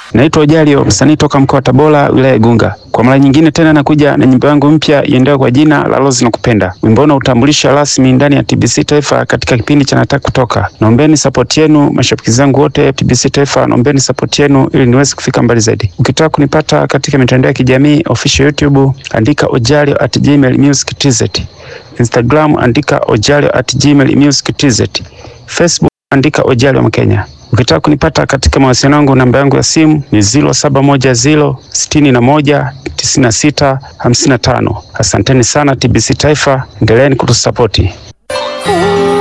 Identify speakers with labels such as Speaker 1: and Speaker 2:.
Speaker 1: Naitwa Ojalio, msanii toka mkoa wa Tabora, wilaya Igunga. Kwa mara nyingine tena nakuja na nyimbo yangu mpya iendayo kwa jina la Rose Nakupenda. Wimbo huu utambulisha rasmi ndani ya TBC Taifa katika kipindi cha Nataka Kutoka. Naombeni support yenu, mashabiki zangu wote TBC Taifa, naombeni support yenu ili niweze kufika mbali zaidi. Ukitaka kunipata katika mitandao ya kijamii official YouTube, andika Ojalio at Gmail Music TZ. Instagram andika Ojalio at Gmail Music TZ. Facebook andika Ojalio Mkenya. Ukitaka kunipata katika mawasiliano yangu, namba yangu ya simu ni 0710 61 96 55. Asanteni sana TBC Taifa, endeleeni kutusapoti.